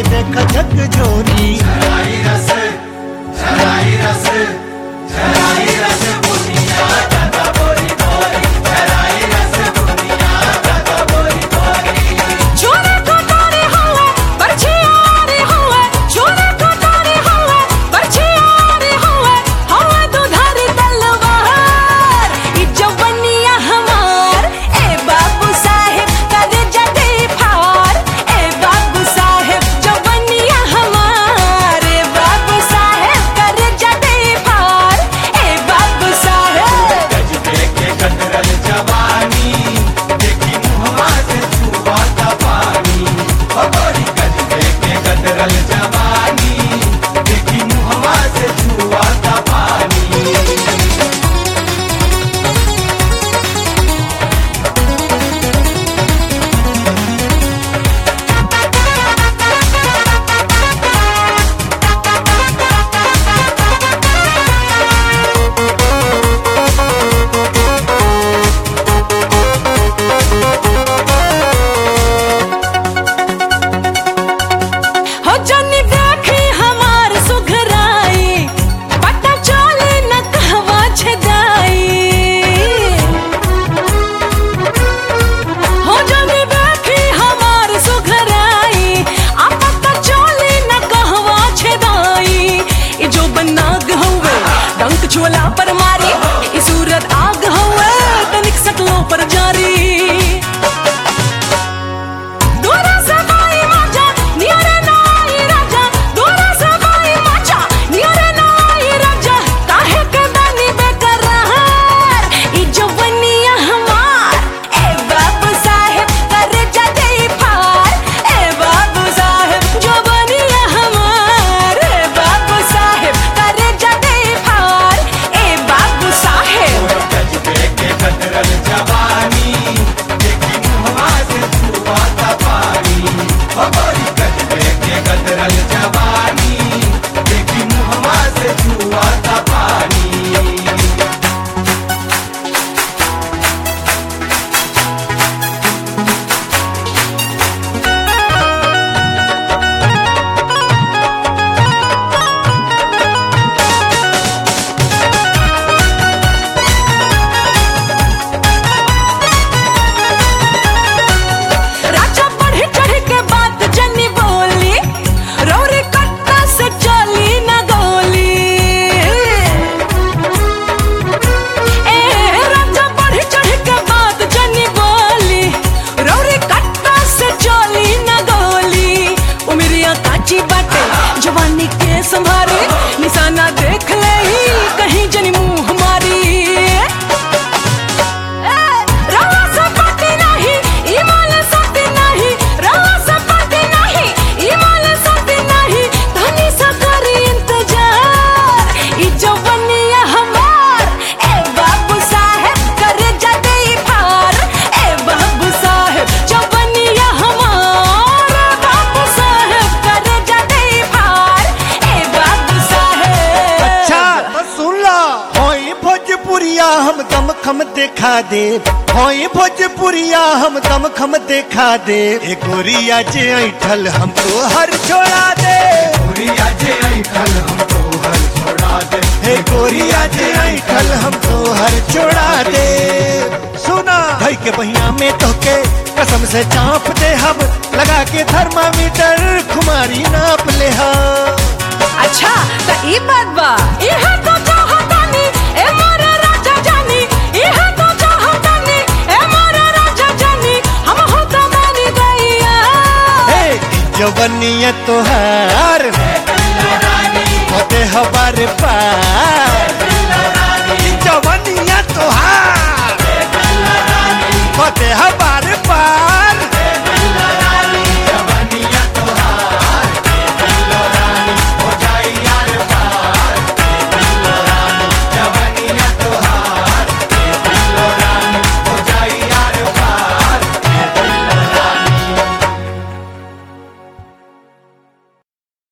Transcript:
देख झक झोरी छोरे कोठारे हुए बरछियारे हुए छोरे कोठारे हुए बरछियारे हुए हुए दुधारी तलवार ई जवनिया हमार ए बाबू साहेब कर जदे फार ए बाबू साहेब जवनिया हमार ए बाबू साहेब कर जदे फार ए बाबू साहेब हो जनी देखी हमार सुघराई पता चले न कहवा छदाई हो जनी देखी हमार सुघराई आ पता चले न कहवा छदाई ई जो बनाग हवे डंक छोला पर मारी ई सूरत आग हवे तनिक सकलो पर जारी दोरा सबाई माचा नियरे नाई राजा दोरा सबाई माचा नियरे नाई राजा काहे के बानी बेकरार ई जवनिया हमार ए बाबू साहेब कर जदे फार ए बाबू साहेब जवनिया हमार ए बाबू साहेब कर जदे फार ए बाबू साहेब राजा बढ़ चढ़ के बात जनी बोली रौरी कट्टा से चली न गोली ए राजा बढ़ चढ़ के बात जनी बोली रौरी कट्टा से चली न गोली उमरिया काची बाटे जवानी के संभारे निशाना देख ले कहीं जनी मुंह मारी रवा सपाटी नाही इमाल सती नाही रवा सपाटी नाही इमाल सती नाही धनी सा करी इंतजार ई जवनिया हमार ए बाबू साहेब कर जदे फार ए बाबू साहेब जवनिया हमार बाबू साहेब कर जदे फार ए बाबू साहेब अच्छा तो सुन ला होई भोजपुरिया हम दम खम देखा दे होई भोजपुरिया हम दम खम देखा दे ए गोरिया जे ऐठल हमको हर छोड़ा दे हे गोरिया जे ऐठल हमको हर छोड़ा दे सुना धई के बहिया में तोके कसम से चाप दे हम लगा के थर्मामीटर खुमारी नाप ले हम अच्छा त ई बात बा इहा तो चाहतानी ए मोरे राजा जानी इहा तो चाहतानी ए मोरे राजा जानी हम हो तो मानी गईया हे जवनिया तोहार होते हमारे पार